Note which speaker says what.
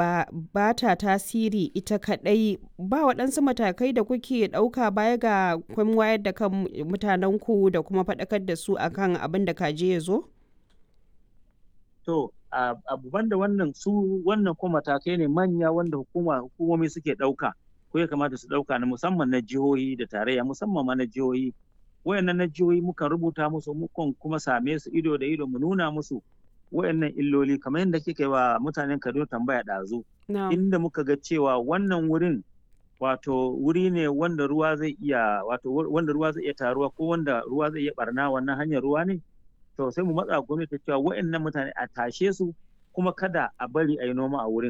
Speaker 1: ba ba ta tasiri ita kaɗai ba waɗansu matakai da kuke ɗauka baya ga kun wayar da kan mutanenku da kuma faɗakar da su akan abin da kaje ya zo?
Speaker 2: To, abu banda wannan su wannan kuma matakai ne manya wanda hukuma hukumomi suke ɗauka ko ya kamata su ɗauka na musamman na jihohi da tarayya musamman ma na jihohi wayannan na jihohi mukan rubuta musu mukan kuma same su ido da ido mu nuna musu wayannan illoli kamar yadda kika yi wa mutanen Kaduna tambaya ɗazu inda muka ga cewa wannan wurin wato wuri ne wanda ruwa zai iya wato wanda ruwa zai iya taruwa ko wanda ruwa zai iya barna wannan hanyar ruwa ne to sai mu matsa gwamnati cewa wayannan mutane a tashe su kuma kada a bari a yi noma a wurin